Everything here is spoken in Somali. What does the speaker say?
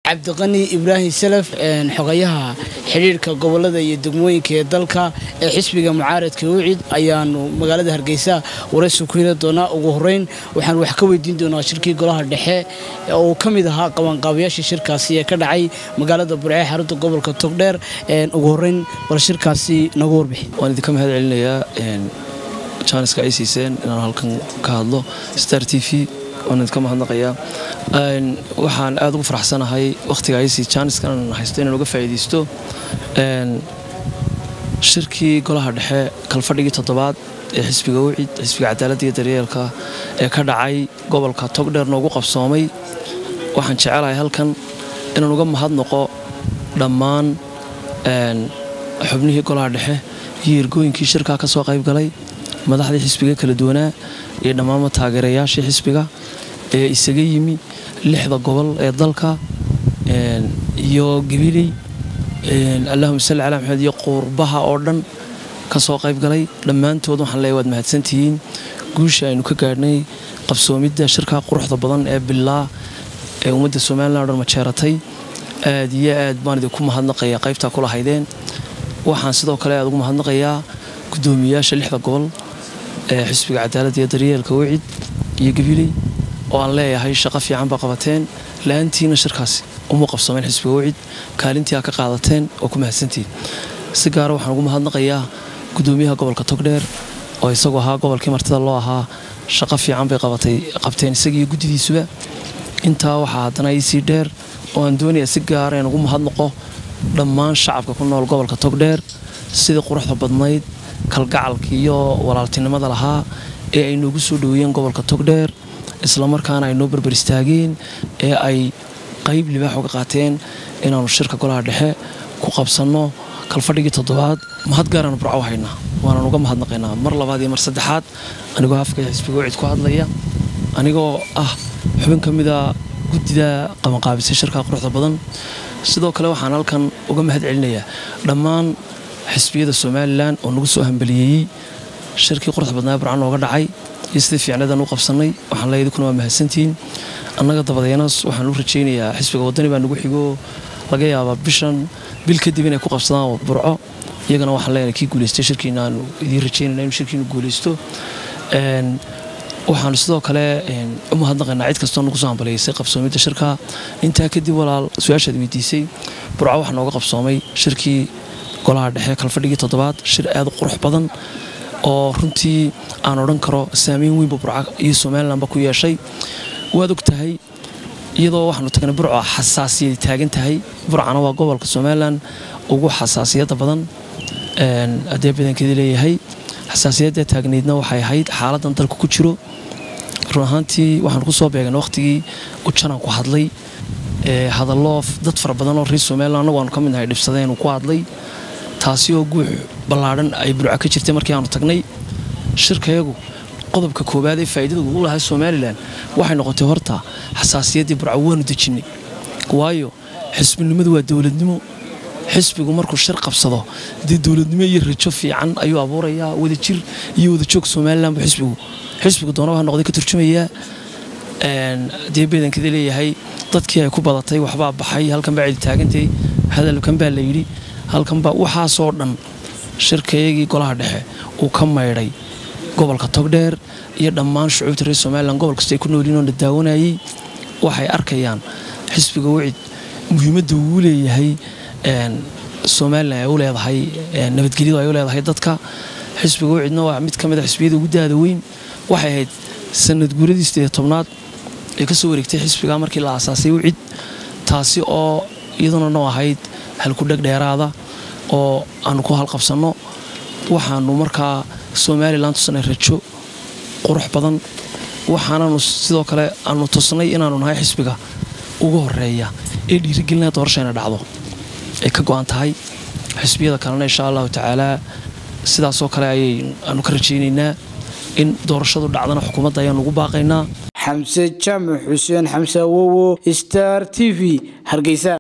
cabdiqani ibraahim salaf xogayaha xidhiirka gobolada iyo degmooyinka ee dalka ee xisbiga mucaaradka ucid ayaanu magaalada hargeysa waraysi ku heli doonaa ugu horeyn waxaan wax ka weydiin doonaa shirkii golaha dhexe oo ka mid ahaa qabanqaabayaashii shirkaasi ee ka dhacay magaalada burce xarunta gobolka togdheer ugu horeyn bal shirkaasi nagu warbixi waan idinka mahad celinayaa jaaniska ay siiseen inaan halkan ka hadlo star t v waan idinka mahadnaqayaa waxaan aad ugu faraxsanahay wakhtiga aysi jaaniskan haysto inaan uga faa'iidaysto shirkii golaha dhexe kalfadhigii toddobaad ee xisbiga wicid xisbiga cadaaladda iyo daryeelka ee ka dhacay gobolka togdheer noogu qabsoomay waxaan jecelahay halkan inaan uga mahadnaqo dhammaan xubnihii golaha dhexe iyo ergooyinkii shirkaa ka soo qayb galay madaxdii xisbiga kala duwanaa iyo dhammaanma taageerayaashii xisbiga ee isaga yimi lixda gobol ee dalka iyo gabiley allahuma salli calaa maxamed iyo quurbaha oo dhan ka soo qayb galay dhammaantood waxaan leeyahy waad mahadsantihiin guusha aynu ka gaadhnay qabsoomidda shirkaa quruxda badan ee bilaa ee ummadda somalilan o dhan majeeratay aad iyo aad baan idinku mahadnaqayaa qaybtaa ku lahaydeen waxaan sidoo kale aad ugu mahadnaqayaa guddoomiyayaasha lixda gobol ee xisbiga cadaaladda iyo daryeelka wicid iyo gabiley oo aan leeyahay shaqo fiican baa qabateen la-aantiina shirkaasi uma qabsameen xisbiga wicid kaalintii aa ka qaadateen oo ku mahadsantihiin si gaara waxaan ugu mahadnaqayaa guddoomiyaha gobolka togdheer oo isagu ahaa gobolkii martida loo ahaa shaqo fiican bay qabteen isagiiyo guddidiisuba intaa waxaa haddana iisii dheer oo aan doonayaa si gaara in ugu mahadnaqo dhammaan shacabka ku nool gobolka togdheer sidii quruxda badnayd kalgacalka iyo walaaltinimada lahaa ee ay noogu soo dhoweeyeen gobolka togdheer islamarkaana ay noo barbar istaageen ee ay qayb libaax uga qaateen inaannu shirka golaha dhexe ku qabsanno kalfadhigii toddobaad mahad gaaraanu burco haynaa waanaan uga mahadnaqaynaa mar labaad iyo mar saddexaad anigoo hafka xisbiga wicid ku hadlaya anigoo ah xubin ka mida guddida qabanqaabisay shirkaa quruxda badan sidoo kale waxaan halkan uga mahad celinayaa dhammaan xisbiyada somalilan oo nagu soo hambaliyeeyey shirkii quruxda badnaa burca nooga dhacay iyo sidii fiicnadan u qabsannay waxaan leeyahay idikuna waa mahadsantihiin annaga dabadeenas waxaan u rajaynayaa xisbiga waddani baa nagu xigo laga yaabaa bishan bil kadib inay ku qabsadaan burco iyagana waxaan leenahay kii guulaystay shirkiina aanu idiin rajaynayna inuu shirkiinu guulaysto waxaanu sidoo kale u mahadnaqaynaa cid kastoo nagu soo hambaliyaysay qabsoomidda shirka intaa kadib walaal su-aashaad weydiisay burco waxaa nooga qabsoomay shirkii golaha dhexe kalfadhigii toddobaad shir aad u qurux badan oo runtii aan odhan karo saameyn weynba burca iyo somalilanba ku yeeshay waad og tahay iyadoo waxaanu tagnay burco xasaasiyad taagan tahay burcana waa gobolka somalilan ugu xasaasiyadda badan haddee badankeedii leeyahay xasaasiyadda taagnaydna waxay ahayd xaaladan dalka ku jiro run ahaantii waxaan ku soo beegan wakhtigii ujanaan ku hadlay hadallo dad fara badan oo reer somalilan annagu aanu ka mid nahay dhibsadeen ku hadlay taasi oo guux ballaadhan ay burco ka jirtay markii aanu tagnay shirkayagu qodobka koowaad ee faa'iidada ugu lahaa somalilan waxay noqotay horta xasaasiyaddii burco waanu dejinnay waayo xisbinimadu waa dowladnimo xisbigu markuu shir qabsado dee dowladnimo iyo rajo fiican ayuu abuurayaa wadajir iyo wadajoog somalilan buu xisbigu xisbigu doonaba noqday ka turjumayaa dee beedankada leeyahay dadkii ay ku badatay waxbaa baxay halkan baa cidi taagantay hadalkan baa la yidhi halkanbaa waxaasoo dhan shirkayagii golaha dhexe uu ka maydhay gobolka togdheer iyo dhammaan shucuubta reer somalilan gobol kasta ay ku noolyiin oo la daawanayay waxay arkayaan xisbiga wicid muhiimadda uu leeyahay somalilan ay u leedahay nabadgelyadu ay u leedahay dadka xisbiga wicidna waa mid ka mid a xisbiyada ugu daada weyn waxay ahayd sanad guuradii sideed tobnaad ee ka soo wareegtay xisbiga markii la aasaasay wicid taasi oo iyaduna noo ahayd halkudheg dheeraada oo aanu ku halqabsanno waxaanu markaa somalilan tusnay rajo qurux badan waxaananu sidoo kale aanu tusnay inaanu nahay xisbiga ugu horeeya ee dhiirigelinaa doorashayna dhacdo ay ka go-an tahay xisbiyada kalena insha allahu tacaalaa sidaasoo kale ayay aanu ka rajaynaynaa in doorashadu dhacdana xukuumadda ayaanu ugu baaqaynaa xamse jaamac xuseen xamse awowo star t v hargeysa